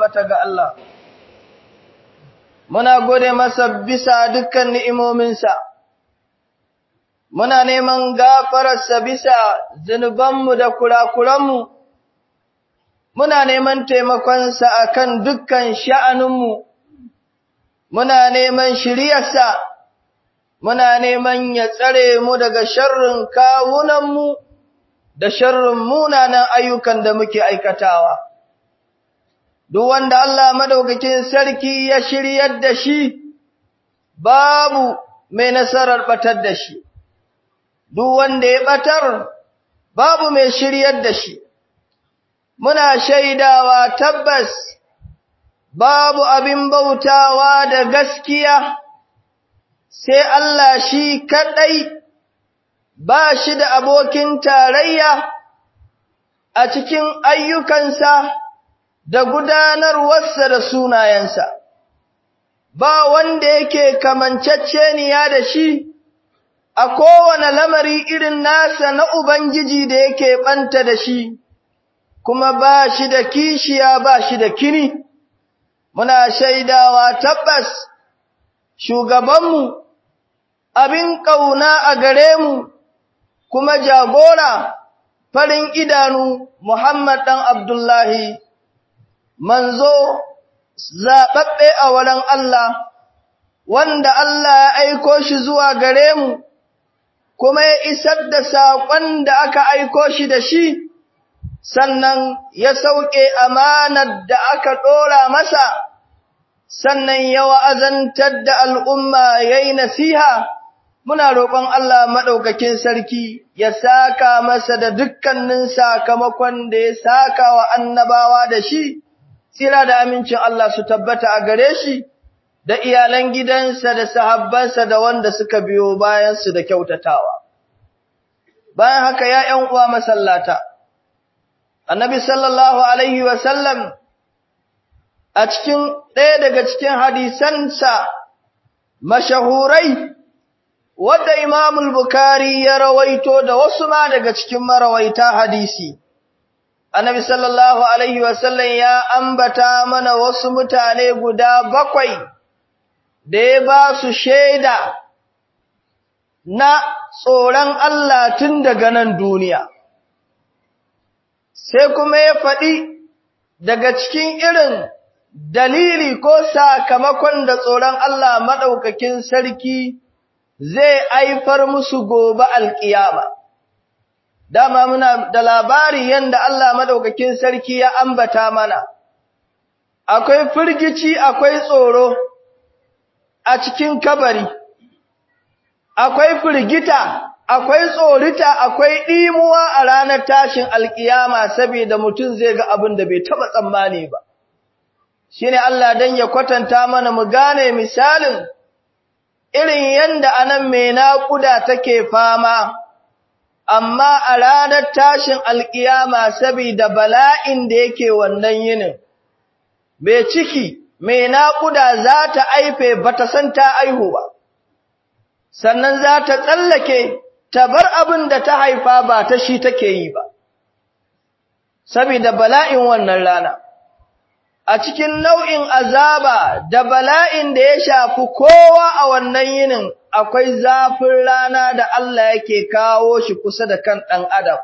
tabbata ga Allah muna gode masa bisa dukkan ni'imominsa muna neman gafararsa bisa zunubanmu da kurakuranmu muna neman taimakonsa akan dukkan sha'aninmu muna neman shiryarsa muna neman ya tsare mu daga sharrin kawunanmu da sharrin munanan ayyukan da muke aikatawa duk wanda Allah madaukakin sarki ya shiryar da shi babu mai nasarar batar da shi duk wanda ya batar babu mai shiryar da shi muna shaidawa tabbas babu abin bautawa da gaskiya sai Allah shi kadai ba shi da abokin tarayya a cikin ayyukansa da gudanarwarsa da sunayensa ba wanda yake kamanceceniya da shi a kowane lamari irin nasa na Ubangiji da yake ɓanta da shi, kuma ba shi da kishiya ba shi da kini, muna shaidawa tabbas shugabanmu abin ƙauna a gare mu, kuma jagora farin idanu Muhammad ɗan Abdullahi, manzo zaɓaɓɓe a wurin Allah, wanda Allah ya aiko shi zuwa gare mu. kuma ya isar da saƙon da aka aiko shi da shi, sannan ya sauƙe amanar da aka ɗora masa, sannan ya wa'azantar da al'umma ya yi nasiha, muna roƙon Allah maɗaukakin sarki ya saka masa da dukkanin sakamakon da ya saka wa annabawa da shi, tsira da amincin Allah su tabbata a gare shi. da iyalan gidansa da sahabbansa da wanda suka biyo bayansu da kyautatawa. Bayan haka ya ‘yan uwa masallata, annabi sallallahu Alaihi wasallam a cikin ɗaya daga cikin hadisansa mashahurai, wadda Imamul Bukari ya rawaito da wasu ma daga cikin marawaita hadisi. Annabi sallallahu Alaihi wasallam ya ambata mana wasu mutane guda bakwai. da ya ba su shaida na tsoron Allah tun daga nan duniya. Sai kuma ya faɗi daga cikin irin dalili ko sakamakon da tsoron Allah maɗaukakin sarki zai aifar musu gobe alƙiyama. Dama muna da labari yadda Allah maɗaukakin sarki ya ambata mana, akwai firgici akwai tsoro. a cikin kabari, akwai firgita, akwai tsorita, akwai ɗimuwa a ranar tashin alƙiyama saboda mutum zai ga abin da bai taɓa tsammani ba. Shi ne Allah don ya kwatanta mana mu gane misalin irin yadda anan mai naƙuda take fama, amma a ranar tashin alƙiyama saboda bala'in da yake wannan yinin, mai ciki mai naƙuda za ta aife ba ta san ta aihu ba, sannan za ta tsallake ta bar abin da ta haifa ba ta shi take yi ba, saboda bala'in wannan rana. A cikin nau'in azaba da bala'in da ya shafi kowa a wannan yinin akwai zafin rana da Allah yake kawo shi kusa da kan ɗan Adam,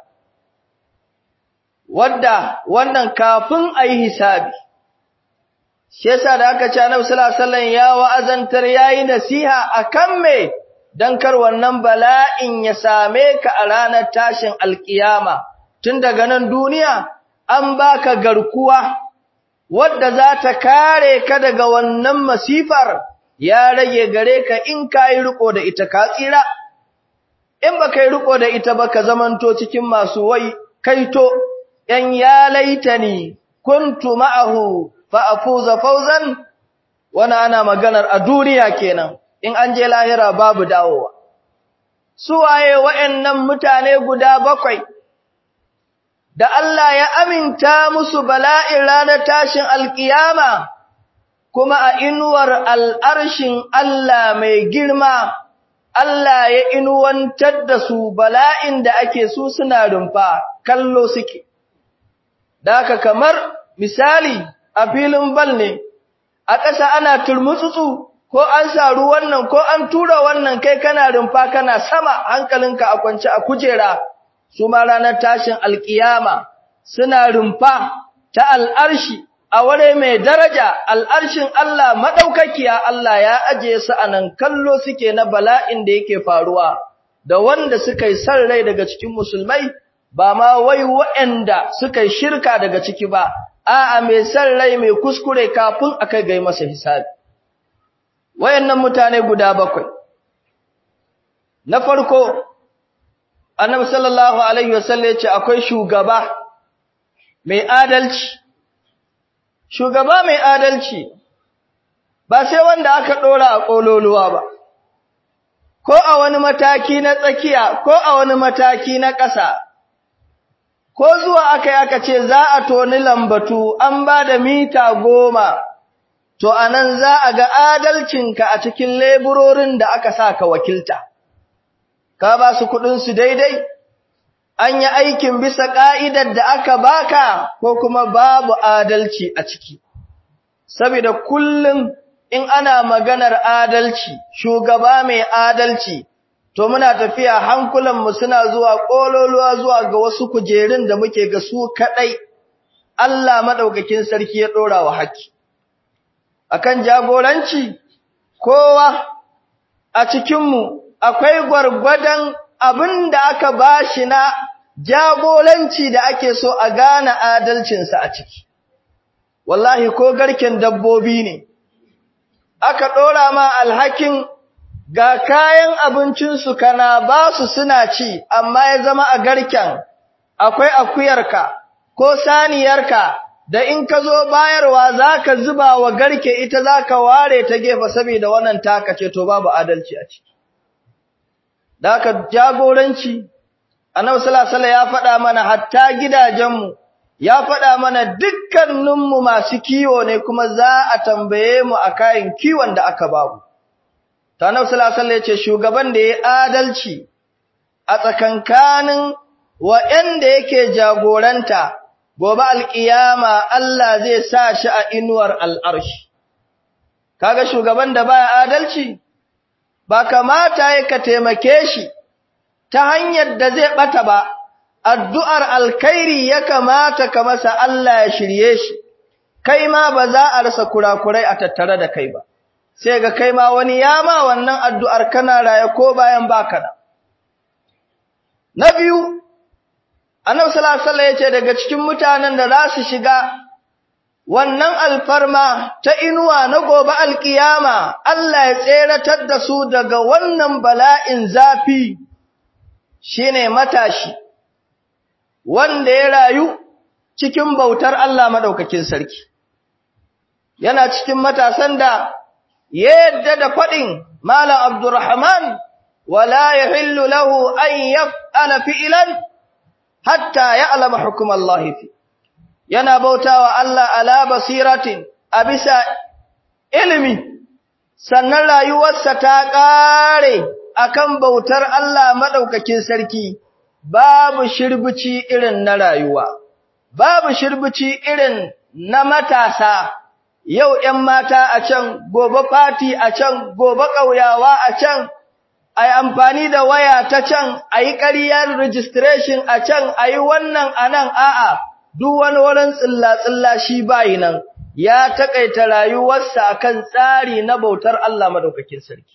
wadda wannan kafin a yi hisabi. shi yasa da aka ce Annabi sallallahu alaihi wasallam ya wa'azantar yayi nasiha akan me dan kar wannan bala'in ya same ka a ranar tashin alkiyama tun daga nan duniya an baka garkuwa wadda za ta kare ka daga wannan masifar ya rage gare ka in kai riko da ita ka tsira in ba kai riko da ita ba ka zamanto cikin masu wai kaito yan ya laitani kuntu ma'ahu fa'afuza fauzan wani ana maganar a duniya kenan in an je lahira babu dawowa. Suwaye wa'yannan mutane guda bakwai da Allah ya aminta musu bala'in ranar tashin alkiyama kuma a inuwar al'arshin Allah mai girma, Allah ya inuwantar da su bala'in da ake su suna rumfa kallo suke. Da kamar misali a filin bal ne a ƙasa ana turmutsutsu ko an saru wannan ko an tura wannan kai kana rumfa kana sama hankalinka a kwance a kujera su ma ranar tashin alkiyama suna rumfa ta al'arshi a ware mai daraja al'arshin Allah maɗaukakiya Allah ya ajiye su a nan kallo suke na bala'in da yake faruwa da wanda suka yi san rai daga cikin musulmai ba ma wai waɗanda suka yi shirka daga ciki ba a'a mai san rai mai kuskure kafin a kai gai masa hisabi wayannan mutane guda bakwai na farko annabi sallallahu alaihi wasallam ya ce akwai shugaba mai adalci shugaba mai adalci ba sai wanda aka dora a kololuwa ba ko a wani mataki na tsakiya ko a wani mataki na ƙasa ko zuwa aka yi aka ce za a toni lambatu an ba da mita goma to anan za a ga adalcinka a cikin leburorin da aka sa ka wakilta ka ba su kuɗinsu daidai an yi aikin bisa ƙa'idar da aka baka ko kuma babu adalci a ciki. Saboda kullum in ana maganar adalci, shugaba mai adalci, to muna tafiya hankulanmu suna zuwa ƙololuwa zuwa ga wasu kujerun da muke ga su kaɗai, Allah maɗaukakin sarki ya ɗora wa haƙƙi. Akan jagoranci, kowa a cikinmu akwai gwargwadon abin da aka ba shi na jagoranci da ake so a gane adalcinsa a ciki. Wallahi ko garken dabbobi ne, aka ɗora ma alhakin ga kayan abincinsu kana ba su suna ci, amma ya zama a garken akwai akuyarka ko saniyarka da in ka zo bayarwa za ka zuba wa garke ita za ka ware ta gefe saboda wannan taka ce to babu adalci a ciki. da aka jagoranci annabi sallallahu alaihi ya faɗa mana hatta gidajenmu ya faɗa mana dukkaninmu masu kiwo ne kuma za a tambaye mu a kayan kiwon da aka babu ta annabi sallallahu alaihi ya ce shugaban da ya adalci a tsakankanin wa'anda yake jagoranta gobe alƙiyama Allah zai sa shi a inuwar al'arshi kaga shugaban da baya adalci ba kamata ya ka taimake shi ta hanyar da zai bata ba, addu'ar alkairi ya kamata ka masa Allah ya shirye shi, kai ma ba za a rasa kurakurai a tattare da kai ba, sai ga kai ma wani ya ma wannan addu'ar kana raye ko bayan baka da. Na biyu, Annabi Salasala ya ce daga cikin mutanen da za su shiga wannan alfarma ta inuwa na gobe alkiyama Allah ya tseratar da su daga wannan bala'in zafi shine matashi wanda ya rayu cikin bautar Allah madaukakin sarki yana cikin matasan da yadda da fadin Malam Abdurrahman wala yahillu lahu an yaf'ala fi'lan hatta ya'lama hukm Allah fi yana bautawa Allah ala basiratin a bisa ilimi sannan rayuwarsa ta ƙare akan bautar Allah madaukakin sarki babu shirbici irin na rayuwa babu shirbici irin na matasa yau 'yan mata a can gobe fati a can gobe ƙauyawa a can a yi amfani da waya ta can a yi ƙaryar registration a can a yi wannan a nan a'a duk wani wurin tsilla-tsilla shi bayi nan ya taƙaita rayuwarsa akan tsari na bautar Allah madaukakin sarki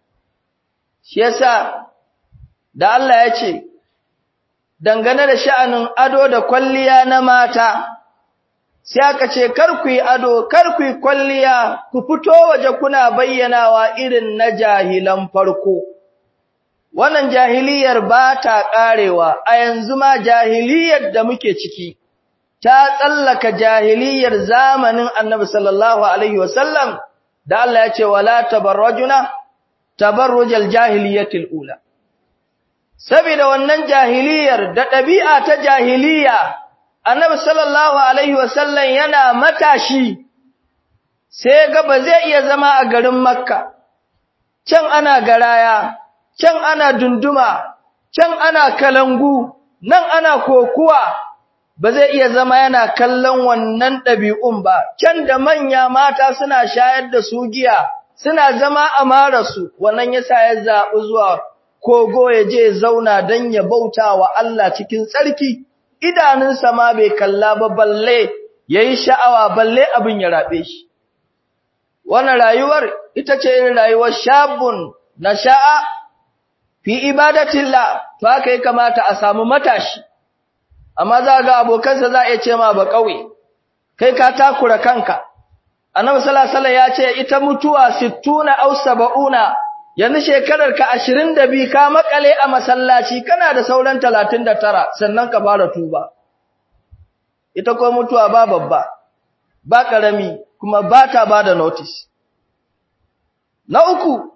shi yasa da Allah ya ce dangane da sha'anin ado da kwalliya na mata sai aka ce kar ku yi ado kar ku yi kwalliya ku fito waje kuna bayyanawa irin na jahilan farko wannan jahiliyar ba ta ƙarewa a yanzu ma jahiliyar da muke ciki ta tsallaka jahiliyar zamanin annabi sallallahu alaihi wasallam da Allah ya ce wala tabarrajuna tabarrujal jahiliyatil ula saboda wannan jahiliyar da ɗabi'a ta jahiliya annabi sallallahu alaihi wasallam yana matashi sai ga ba zai iya zama a garin makka can ana garaya can ana dunduma can ana kalangu nan ana kokuwa ba zai iya zama yana kallon wannan ɗabi'un ba, can da manya mata suna shayar da su giya, suna zama a marasu, wannan ya sa ya zaɓi zuwa kogo ya je zauna don ya bauta wa Allah cikin tsarki, idanunsa ma bai kalla ba balle ya yi sha'awa balle abin ya raɓe shi. Wannan rayuwar ita ce yin rayuwar shabun na sha'a fi ibadatillah, to haka ya kamata a samu matashi. amma za ga abokansa za a ce ma ba kauye kai ka takura kanka annabi sallallahu alaihi ya ce ita mutuwa 60 aw 70 yanzu shekarar ka 22 ka makale a masallaci kana da sauran 39 sannan ka fara tuba ita ko mutuwa ba babba ba karami kuma ba ta ba da notice na uku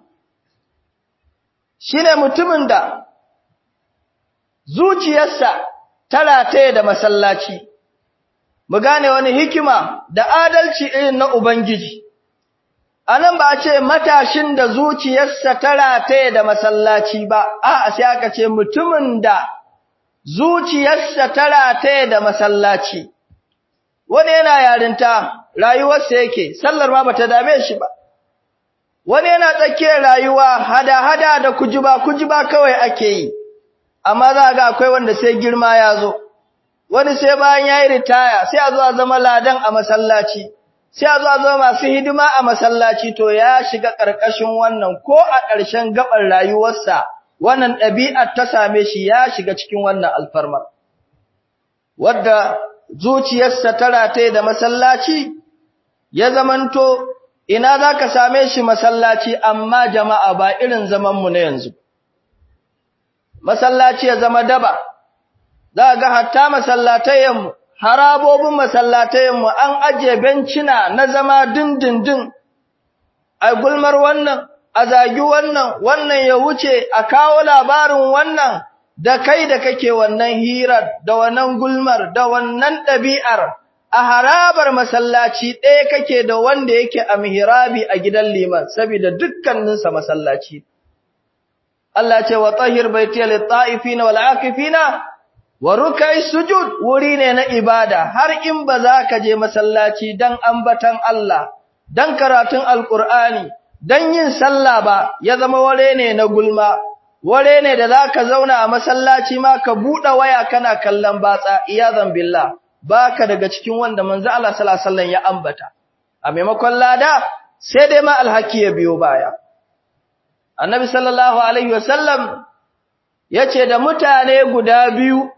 shine mutumin da zuciyarsa tara ta da masallaci mu gane wani hikima da adalci irin na ubangiji anan ba a ce matashin da zuciyarsa tara ta da masallaci ba a'a sai aka ce mutumin da zuciyarsa tara ta da masallaci wani yana yarinta rayuwarsa yake sallar ma bata dame shi ba wani yana tsakiyar rayuwa hada-hada da kujiba kujiba kawai ake yi amma za ga akwai wanda sai girma ya zo wani sai bayan yayi ritaya sai a zo a zama ladan a masallaci sai a zo a zama masu hidima a masallaci to ya shiga ƙarƙashin wannan ko a ƙarshen gabar rayuwarsa wannan ɗabi'ar ta same shi ya shiga cikin wannan alfarmar wadda zuciyarsa ta rataye da masallaci ya zamanto ina za ka same shi masallaci amma jama'a ba irin zamanmu na yanzu masallaci ya zama daba za ga hatta masallatayenmu harabobin masallatayenmu an ajiye bencina na zama dindindin a gulmar wannan a zagi wannan wannan ya wuce a kawo labarin wannan da kai da kake wannan hirar da wannan gulmar da wannan ɗabi'ar a harabar masallaci ɗaya kake da wanda yake a mihrabi a gidan liman saboda dukkaninsa masallaci Allah ce wa tahir baitiya lit-ta'ifina wal-'akifina wa ruk'i sujud wuri ne na ibada har in ba za ka je masallaci dan ambatan Allah dan karatun alqur'ani dan yin sallah ba ya zama ware ne na gulma ware ne da zaka zauna a masallaci ma ka bude waya kana kallon batsa iyazan billah baka daga cikin wanda manzo Allah sallallahu alaihi wasallam ya ambata a maimakon lada sai dai ma alhaki ya biyo baya annabi sallallahu alaihi wasallam yace da mutane guda biyu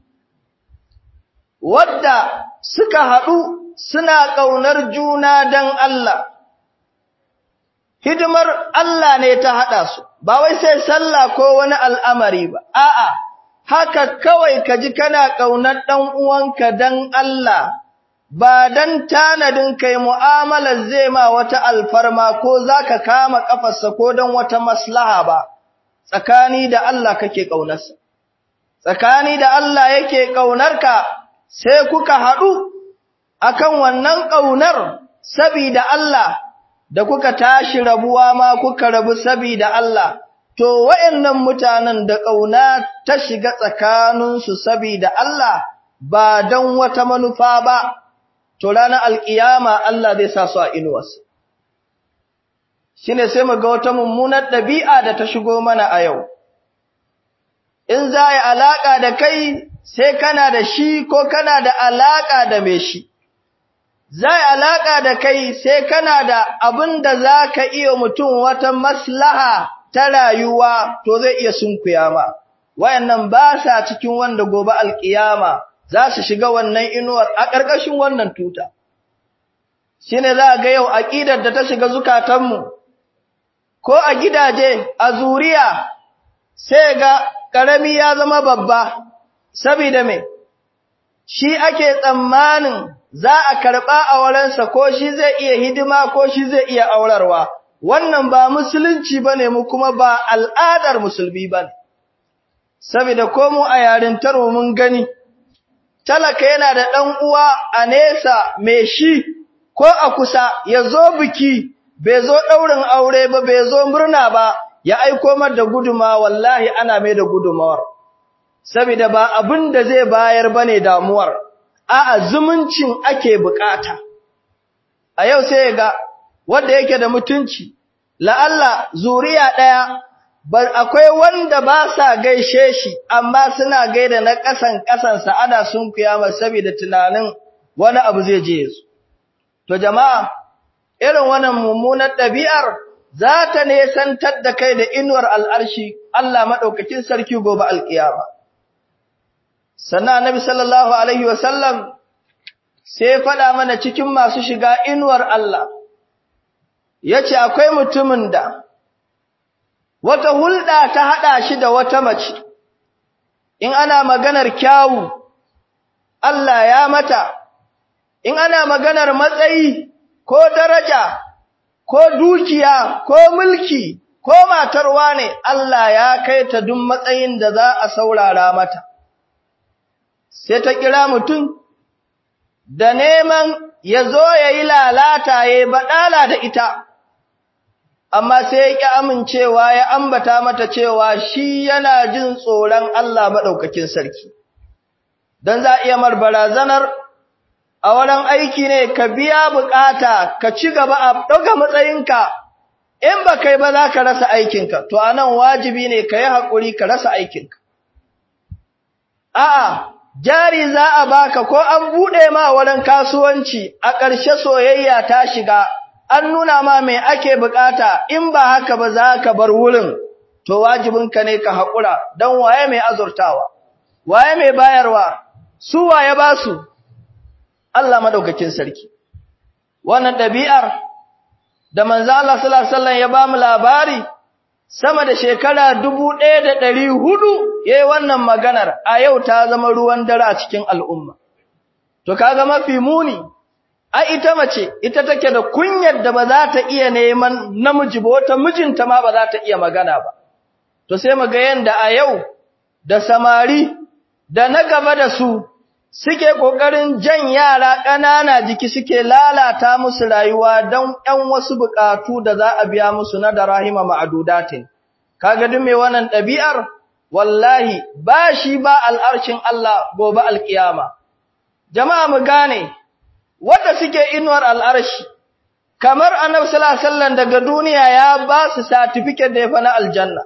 wadda suka haɗu suna ƙaunar juna dan Allah hidimar Allah ne ta haɗa su ba wai sai sallah ko wani al'amari ba a'a haka kawai ka ji kana ƙaunar ɗan uwanka dan Allah ba dan tanadin kai mu'amalar zai ma wata alfarma ko zaka kama kafarsa ko dan wata maslaha ba tsakani da Allah kake ƙaunarsa tsakani da Allah yake ƙaunarka sai kuka haɗu akan wannan ƙaunar sabida Allah da kuka tashi rabuwa ma kuka rabu sabida Allah to wayannan mutanen da ƙauna ta shiga tsakaninsu sabida Allah ba don wata manufa ba to ranar alƙiyama Allah zai sa su a inuwarsa shine sai mu ga wata mummunar ɗabi'a da ta shigo mana a yau in za yi alaƙa da kai sai kana da shi ko kana da alaƙa da mai shi za yi alaƙa da kai sai kana da abin da za ka iya mutum wata maslaha ta rayuwa to zai iya sunkuya ma wayannan ba sa cikin wanda gobe alƙiyama za su shiga wannan inuwar a ƙarƙashin wannan tuta shine za ga yau aƙidar da ta shiga zukatanmu ko a gidaje a zuriya sai ga ƙarami ya zama babba saboda me shi ake tsammanin za a karɓa a wurinsa ko shi zai iya hidima ko shi zai iya aurarwa wannan ba musulunci bane mu kuma ba al'adar musulmi bane saboda ko mu a yarintar mun gani talaka yana da ɗan uwa a nesa mai shi ko a kusa ya zo biki bai zo ɗaurin aure ba bai zo murna ba ya aiko mar da guduma wallahi ana mai da gudumawar saboda ba abin da zai bayar bane damuwar a'a zumuncin ake bukata a yau sai ga wanda yake da mutunci la'alla zuriya daya akwai wanda ba sa gaishe shi amma suna gaida na kasan kasansa ana sun kiyama saboda tunanin wani abu zai je su to jama'a irin wannan mummunar ɗabi'ar za ta nesantar da kai da inuwar al'arshi Allah maɗaukakin sarki gobe alƙiyama. Sannan Annabi sallallahu Alaihi wasallam sai faɗa mana cikin masu shiga inuwar Allah, ya ce akwai mutumin da wata hulɗa ta haɗa shi da wata mace, in ana maganar kyawu, Allah ya mata, in ana maganar matsayi ko daraja, ko dukiya, ko mulki, ko matarwa ne, Allah ya kai ta duk matsayin da za a saurara mata. Sai ta kira mutum, da neman ya zo ya yi lalata ya baɗala da ita, amma sai ya ƙi amincewa ya ambata mata cewa shi yana jin tsoron Allah maɗaukakin sarki. Don za a iya mar barazanar a wurin aiki ne ka biya bukata ka ci gaba a ɗauka matsayinka in ba kai ba za ka rasa aikinka to a nan wajibi ne ka yi haƙuri ka rasa aikinka a'a jari za a baka ko an buɗe ma wurin kasuwanci a ƙarshe soyayya ta shiga an nuna ma mai ake bukata in ba haka ba za ka bar wurin to wajibinka ne ka haƙura don waye mai azurtawa waye mai bayarwa su waye ba su Allah madaukakin sarki wannan ɗabi'ar da manzo Allah sallallahu alaihi wasallam ya ba mu labari sama da shekara 1400 yayi wannan maganar a yau ta zama ruwan dare a cikin al'umma to kaga mafi muni a ita mace ita take da kunyar da ba za ta iya neman namiji ba wata mijinta ma ba za ta iya magana ba to sai mu ga yanda a yau da samari da na gaba da su suke ƙoƙarin jan yara ƙanana jiki suke lalata musu rayuwa don ‘yan wasu buƙatu da za a biya musu na da rahima ma'adudatin. Kaga duk mai wannan ɗabi'ar, wallahi ba shi ba al'arshin Allah gobe alƙiyama. Jama'a mu gane, wadda suke inuwar al'arshi, kamar annabi sallallahu daga duniya ya ba su satifiket da ya fa na aljanna.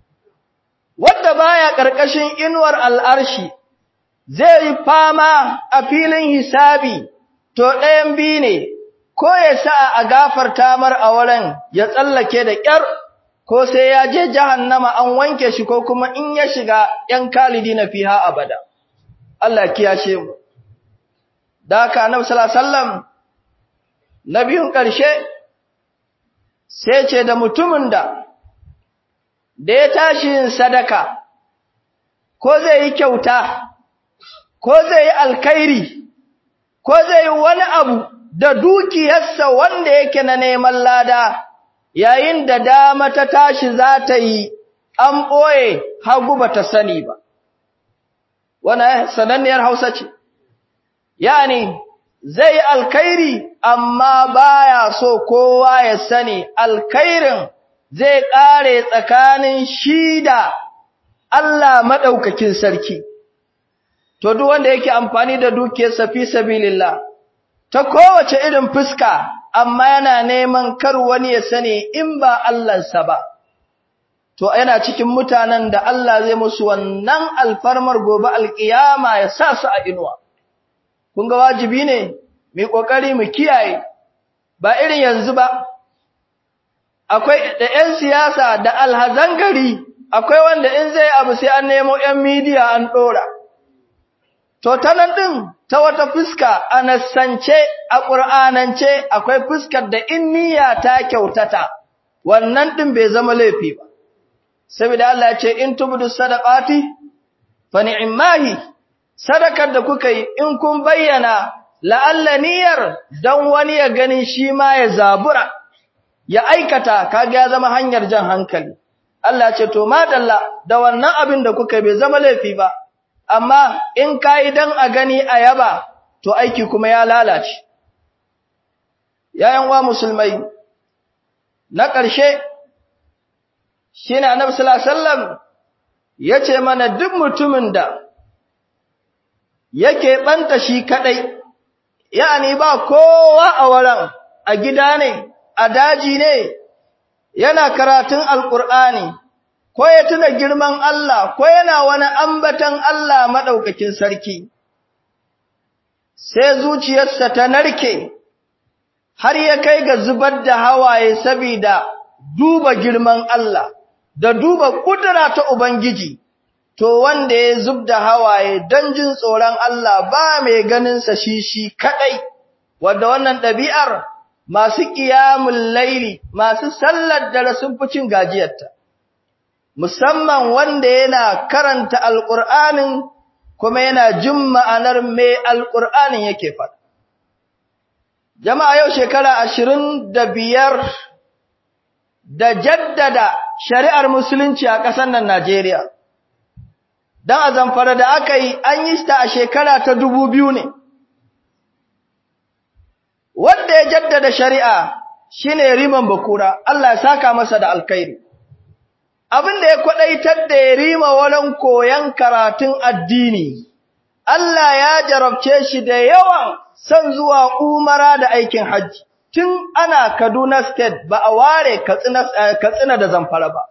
Wadda baya ƙarƙashin inuwar al'arshi, zai yi fama a filin hisabi, to ɗayan biyu ne, ko ya sa a gafarta mar a wurin ya tsallake da ƙyar, ko sai ya je jahannama an wanke shi ko kuma in ya shiga ‘yan kalidi na fiha abada. Allah kiyashe mu. Da haka Annabi sallallahu na biyun ƙarshe sai ce da mutumin da da ya tashi yin sadaka ko zai yi kyauta ko zai yi alkhairi ko zai yi wani abu da dukiyarsa wanda yake na neman lada yayin da dama ta tashi za ta yi an ɓoye hagu ba ta sani ba wannan sananniyar hausa ce yani zai yi alkhairi amma baya so kowa ya sani alkhairin zai ƙare tsakanin shi da Allah maɗaukakin sarki to duk wanda yake amfani da dukiyarsa fi sabilillah ta kowace irin fuska amma yana neman kar wani ya sani in ba Allahnsa ba to yana cikin mutanen da Allah zai musu wannan alfarmar gobe alkiyama ya sa su a inuwa kun ga wajibi ne mu kokari mu kiyaye ba irin yanzu ba akwai da ƴan siyasa da alhazan gari akwai wanda in zai abu sai an nemo ƴan media an dora To ta nan ɗin ta wata fuska a nassance a ƙur'anance akwai fuskar da in niyya ta kyautata, wannan ɗin bai zama laifi ba. Saboda Allah ce in tubdu sadaqati fa ni'mahi sadakar da kuka yi in kun bayyana la'alla niyyar dan wani ya gani shi ma ya zabura ya aikata kaga ya zama hanyar jan hankali. Allah ce to madalla da wannan abin da kuka bai zama laifi ba. amma in kayi dan a gani a yaba to aiki kuma ya lalace yayan wa musulmai na ƙarshe shine annabi sallallahu alaihi wasallam yace mana duk mutumin da yake ɓanta shi kaɗai, ya'ani ba kowa a wurin, a gida ne, a daji ne, yana karatun Alƙur'ani, ko ya tuna girman Allah, ko yana wani ambatan Allah maɗaukakin sarki. Sai zuciyarsa ta narke, har ya kai ga zubar da hawaye sabida duba girman Allah, da duba ƙudura ta Ubangiji. to wanda ya zub da hawaye don jin tsoron Allah ba mai ganinsa shi shi kaɗai, wadda wannan ɗabi'ar masu ƙiyamun laili, masu sallar da sun fi cin gajiyarta, musamman wanda yana karanta Alƙur'anin kuma yana jin ma'anar mai Alƙur'anin yake faɗa. Jama'a yau shekara ashirin da biyar da jaddada shari'ar Musulunci a ƙasar nan Najeriya. don a zamfara da aka yi an yi ta a shekara ta dubu biyu ne. Wanda ya jaddada shari'a shi ne riman bakura, Allah ya saka masa da alkairi. Abin da ya kwaɗaitar da ya rima wurin koyon karatun addini, Allah ya jarabce shi da yawan son zuwa umara da aikin hajji, tun ana Kaduna State ba a ware Katsina da zamfara ba.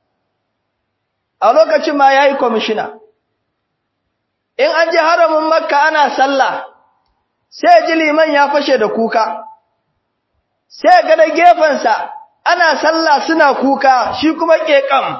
a lokacin ma ya yi kwamishina. In an ji haramin makka ana sallah, sai ji liman ya fashe da kuka, sai ga da gefensa ana sallah suna kuka shi kuma ƙeƙam.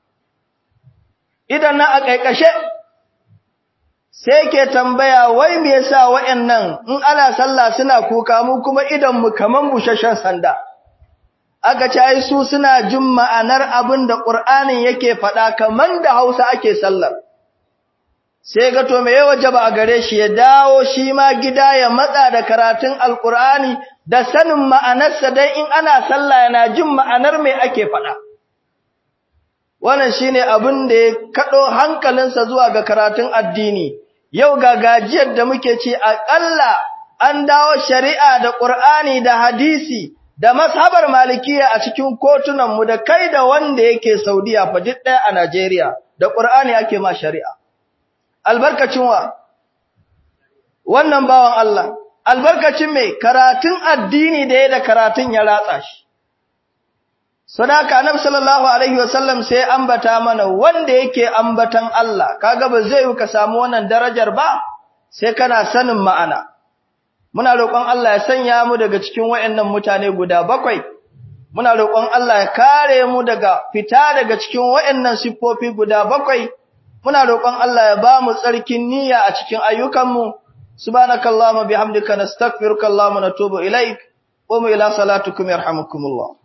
Idan na a ƙaiƙashe, sai ke tambaya wai me yasa wa'yannan in ana sallah suna kuka mu kuma idanmu kaman busasshen sanda. aka ce ai su suna jin ma'anar abin da Qur'anin yake faɗa kaman da Hausa ake sallar sai ga to me ya wajaba a gare shi ya dawo shi ma gida ya matsa da karatun Alƙur'ani da sanin ma'anarsa dan in ana sallah yana jin ma'anar me ake faɗa wannan shine abin da ya kado hankalinsa zuwa ga karatun addini yau ga gajiyar da muke ci aƙalla an dawo shari'a da Qur'ani da hadisi da mashabar malikiya a cikin kotunanmu da kai da wanda yake Saudiya fa duk ɗaya a Najeriya da Qur'ani ake ma shari'a albarkacin wa wannan bawan Allah albarkacin mai karatun addini da ya da karatun ya ratsa shi sadaka annabi sallallahu alaihi wasallam sai ambata mana wanda yake ambatan Allah kaga ba zai ka samu wannan darajar ba sai kana sanin ma'ana muna roƙon Allah ya sanya mu daga cikin wayannan mutane guda bakwai muna roƙon Allah ya kare mu daga fita daga cikin wayannan siffofi guda bakwai muna roƙon Allah ya ba mu tsarkin niyya a cikin ayyukanmu subhanakallahumma bihamdika nastaghfiruka allahumma natubu ilaik qum ila salatukum yarhamukumullah